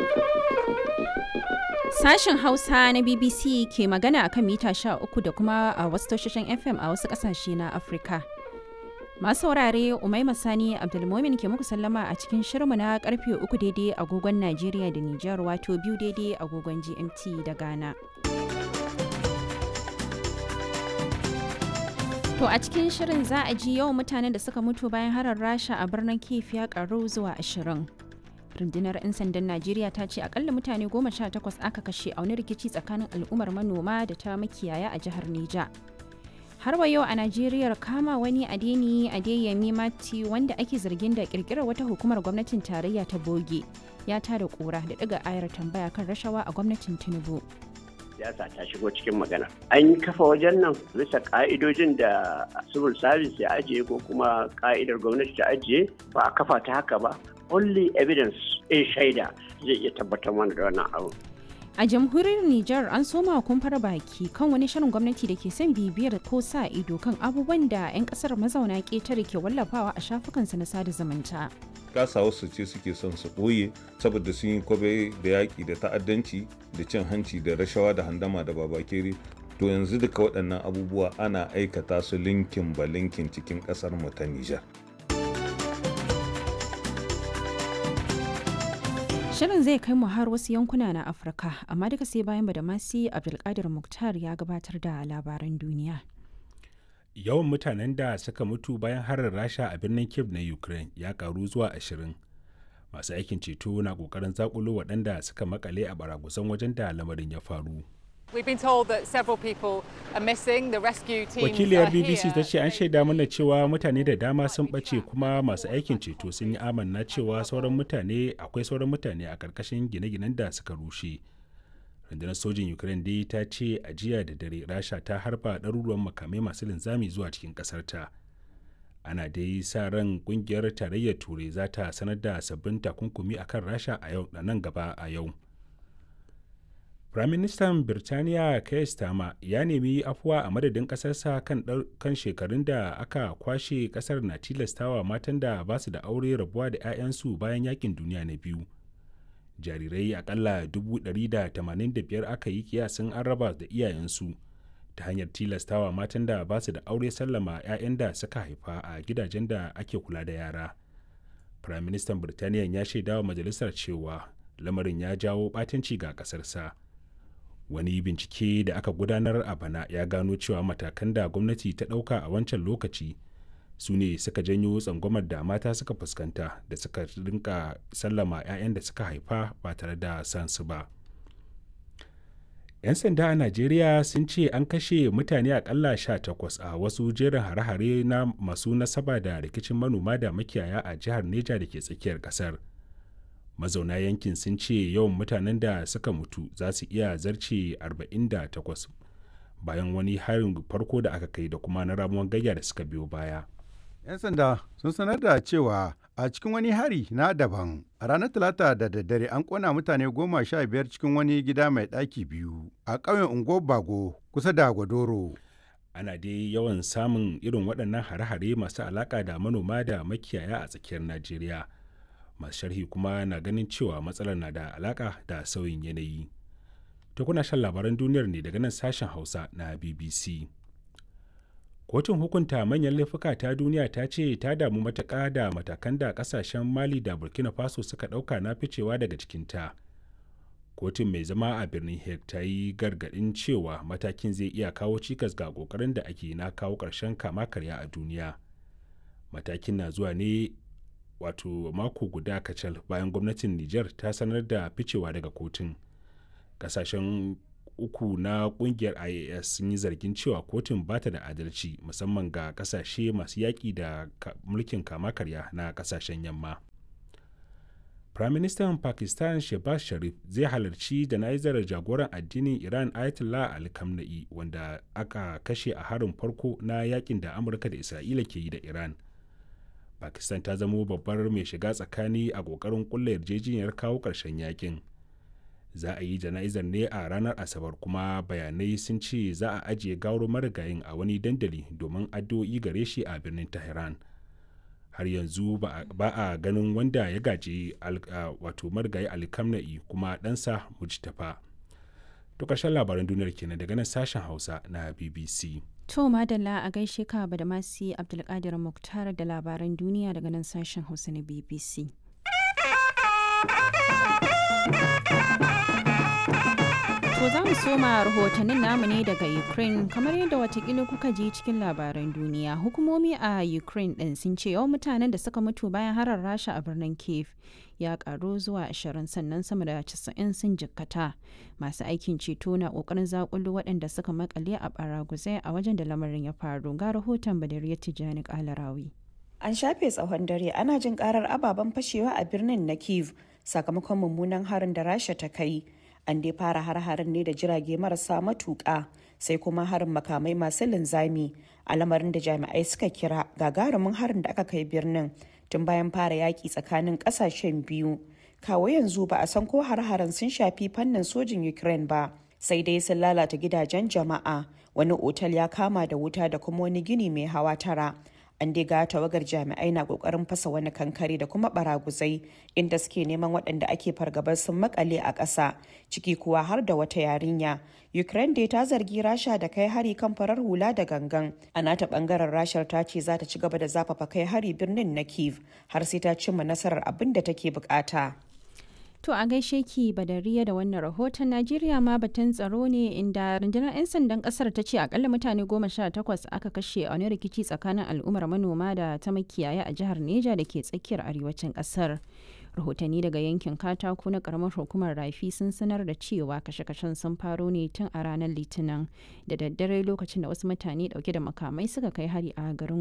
Sashen Hausa na BBC ke magana akan mita 13 da kuma a wasu tashoshin FM a wasu ƙasashe na Afirka. Masu saurare Umaima Sani Abdulmomin ke muku sallama a cikin shirmu na karfe uku daidai agogon Najeriya da Nijar wato biyu daidai agogon GMT da Ghana. To a cikin shirin za a ji yawan mutanen da suka mutu bayan harar Rasha a birnin Kiev ya karu zuwa ashirin. rundunar 'yan sandan najeriya ta ce akalla mutane goma sha takwas aka kashe a wani rikici tsakanin al'ummar manoma da ta makiyaya a jihar neja har wa yau a najeriya kama wani adeni adeyemi mati wanda ake zargin da kirkirar wata hukumar gwamnatin tarayya ta boge ya tada kura da daga ayar tambaya kan rashawa a gwamnatin tinubu siyasa ta shigo cikin magana an kafa wajen nan bisa ka'idojin da civil service ya ajiye ko kuma ka'idar gwamnati ta ajiye ba a kafa ta haka ba only evidence in shaida zai iya tabbatar mana da wannan abu a jamhuriyar Nijar an soma kumfar baki kan wani shirin gwamnati da ke son bibiyar ko sa ido kan abubuwan da 'yan kasar mazauna ƙetare ke wallafawa a shafukansa na sada zumunta. kasa wasu ce suke son su ɓoye saboda sun yi kwabe da yaƙi da ta'addanci da cin hanci da rashawa da handama da babakere to yanzu duka waɗannan abubuwa ana aikata su linkin ba linkin cikin ƙasar mu ta Nijar. Shirin zai kai mu har wasu yankuna na Afirka, amma duka sai bayan Badamasi Abdulkadir Muktar ya gabatar da labaran duniya. Yawan mutanen da suka mutu bayan harin Rasha a birnin Kiev na Ukraine ya karu zuwa ashirin. Masu aikin ceto na kokarin zakulo waɗanda suka makale a baragusan wajen da lamarin ya faru. Wakiliyar BBC ta ce an shaida mana cewa mutane da dama sun ɓace kuma masu aikin ceto sun yi amanna cewa sauran mutane akwai sauran mutane a ƙarƙashin gine-ginen da suka rushe. Rundunar sojin Ukraine dai ta ce a jiya da dare Rasha ta harba ɗaruruwan makamai masu linzami zuwa cikin ƙasarta. Ana dai sa ran ƙungiyar tarayyar Turai za ta sanar da sabbin takunkumi akan Rasha a yau da nan gaba a yau. Firaministan Birtaniya Keir Starmer ya nemi afuwa a madadin ƙasarsa kan, kan shekarun da aka kwashe ƙasar na tilastawa matan da ba su da aure rabuwa da 'ya'yansu bayan yakin duniya na biyu. Jarirai akalla 185 aka yi kiyasin an raba da iyayensu ta hanyar tilastawa matan da ba su da aure sallama 'ya'yan da suka haifa a gidajen da ake kula da yara. Firaministan Birtaniya ya shaidawa majalisar cewa lamarin ya jawo ɓatanci ga ƙasarsa. wani bincike da aka gudanar a bana ya gano cewa matakan da gwamnati ta ɗauka a wancan lokaci su ne suka janyo tsangwamar da mata suka fuskanta da suka rinka sallama 'ya'yan da suka haifa ba tare da sansu ba 'yan sanda a najeriya sun ce an kashe mutane akalla 18 a wasu jerin hare-hare na masu nasaba da rikicin manoma da makiyaya a jihar neja da ke tsakiyar kasar mazauna yankin sun ce yawan mutanen da suka mutu za su iya zarce 48 bayan wani harin farko da aka kai da kuma na ramuwan gayya da suka biyo baya. 'yan sanda sun sanar da cewa a cikin wani hari na daban a ranar talata da daddare an kona mutane goma sha biyar cikin wani gida mai ɗaki biyu a ƙauyen unguwar bago kusa da gwadoro ana dai yawan samun irin waɗannan hare-hare masu alaƙa da manoma da makiyaya a tsakiyar najeriya masu sharhi kuma na ganin cewa matsalar na da alaka da sauyin yanayi ta kuna shan labaran duniyar ne daga nan sashen hausa na bbc kotun hukunta manyan laifuka ta duniya ta ce ta damu matuƙa da matakan da ƙasashen mali da burkina faso suka ɗauka na ficewa daga cikinta kotun mai zama a birnin hague ta yi gargaɗin cewa matakin zai iya kawo cikas ga ƙoƙarin da ake na kawo ƙarshen kama karya a duniya matakin na zuwa ne wato mako guda kacal bayan gwamnatin Nijar ta sanar da ficewa daga kotun. Kasashen uku na kungiyar IAS sun yi zargin cewa kotun ba ta da adalci musamman ga kasashe masu yaƙi da mulkin kama karya na kasashen yamma. Firaministan Pakistan Shehbaz Sharif zai halarci jana'izar jagoran addinin Iran Ayatollah Ali Khamenei wanda aka kashe a harin farko na yakin da Amurka da Isra'ila ke yi da Iran. pakistan ta zamo babbar mai shiga tsakani a kokarin kulla yarjejeniyar kawo ƙarshen yakin za a yi jana'izar ne a ranar asabar kuma bayanai sun ce za a ajiye gawar marigayin a wani dandali domin addu'o'i gare shi a birnin tehran har yanzu ba a ganin wanda ya gaji wato marigayi alkamna'i kuma ɗansa mujtafa to ƙarshen labaran duniyar kenan daga nan sashen hausa na bbc To madalla a gaishe ka da masu Abdulkadir Muktar da labaran duniya daga nan sashen Hausa na BBC. To za mu soma rahotannin namu ne daga Ukraine kamar yadda watakila kuka ji cikin labaran duniya. Hukumomi a Ukraine ɗin sun ce yawan mutanen da suka mutu bayan harar rasha a birnin Kiev ya karu zuwa 20 sannan sama da 90 sun jikkata. Masu aikin ceto na kokarin zakulu waɗanda suka makale a baraguzai a wajen da lamarin ya faru. Ga rahoton Badariyar Tijjani Kalarawi. An shafe tsawon dare ana jin karar ababen fashewa a birnin na Kiev sakamakon mummunan harin da Rasha ta kai. An dai fara har-harin ne da jirage marasa matuƙa sai kuma harin makamai masu linzami a lamarin da jami'ai suka kira gagarumin harin da aka kai birnin tun bayan fara yaƙi tsakanin ƙasashen biyu. Kawo yanzu ba a san ko har-harin sun shafi fannin sojin Ukraine ba. sai dai sun lalata gidajen jama'a wani otal ya kama da wuta da kuma wani gini mai hawa tara an dai ga tawagar jami'ai na kokarin fasa wani kankare da kuma baraguzai inda suke neman waɗanda ake fargabar sun makale a ƙasa ciki kuwa har da wata yarinya ukraine dai ta zargi rasha da kai hari kan farar hula da gangan a nata bangaren rashar ta ce za ta ci gaba da zafafa kai hari birnin na kiev har sai ta cimma nasarar abin da take bukata To a gaishe ki badariya da wannan rahoton Najeriya ma batun tsaro ne inda rundunar 'yan sandan kasar ta ce akalla mutane goma sha takwas aka kashe a wani rikici tsakanin al'ummar manoma da ta makiyaya a jihar Neja da ke tsakiyar arewacin kasar. Rahotanni daga yankin katako na karamar hukumar rafi sun sanar da cewa kashe-kashen sun faro ne tun a ranar litinin da daddare lokacin da wasu mutane dauke da makamai suka kai hari a garin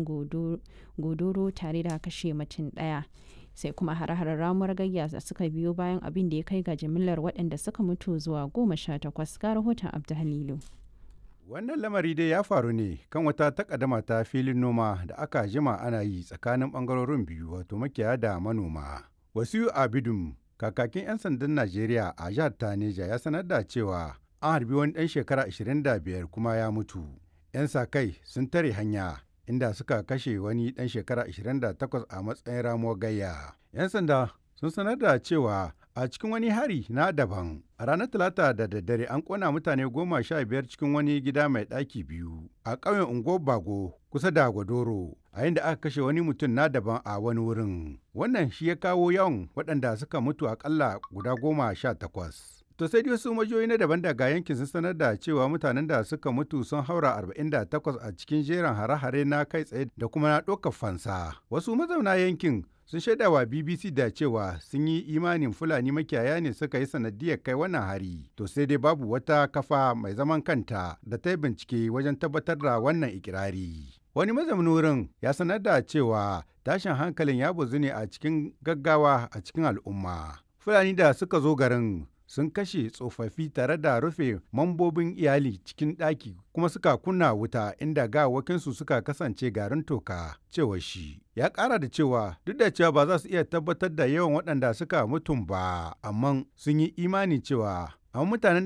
godoro tare da kashe mutum daya. sai kuma hare-haren ramuwar gayya da suka biyo bayan abin da ya kai ga jimillar waɗanda suka mutu zuwa goma sha takwas ga rahoton abdu halilu wannan lamari dai ya faru ne kan wata takaddama ta filin noma da aka jima ana yi tsakanin bangarorin biyu wato makiyaya da manoma wasu abidum kakakin 'yan sandan najeriya a jihar taneja ya sanar da cewa an harbi wani ɗan shekara 25 kuma ya mutu 'yan sa kai sun tare hanya inda suka kashe wani ɗan shekara 28 a matsayin ramuwar gayya. 'Yan sanda sun sanar da cewa a cikin wani hari na daban a ranar talata da daddare an kona mutane goma sha biyar cikin wani gida mai ɗaki biyu a ƙauyen unguwar bago kusa da gwadoro a inda aka kashe wani mutum na daban a wani wurin wannan shi ya kawo yawan waɗanda suka mutu akalla guda goma sha takwas To sai wasu majiyoyi na daban daga yankin sun sanar da cewa mutanen da suka mutu sun haura 48 a cikin jerin hare-hare na kai tsaye da kuma na ɗaukar fansa. Wasu mazauna yankin sun shaida wa BBC da cewa sun yi imanin Fulani makiyaya ne suka yi sanadiyar kai wannan hari. To sai dai babu wata kafa mai zaman kanta da ta yi bincike wajen tabbatar da wannan ikirari. Wani mazaunin wurin ya sanar da cewa tashin hankalin ya bazu ne a cikin gaggawa a cikin al'umma. Fulani da suka zo garin sun kashe tsofaffi tare da rufe mambobin iyali cikin ɗaki kuma suka kunna wuta inda gawakinsu suka kasance garin toka cewa shi ya ƙara da cewa duk da cewa ba za su iya tabbatar da yawan waɗanda suka mutum ba amma sun yi imani cewa amma mutanen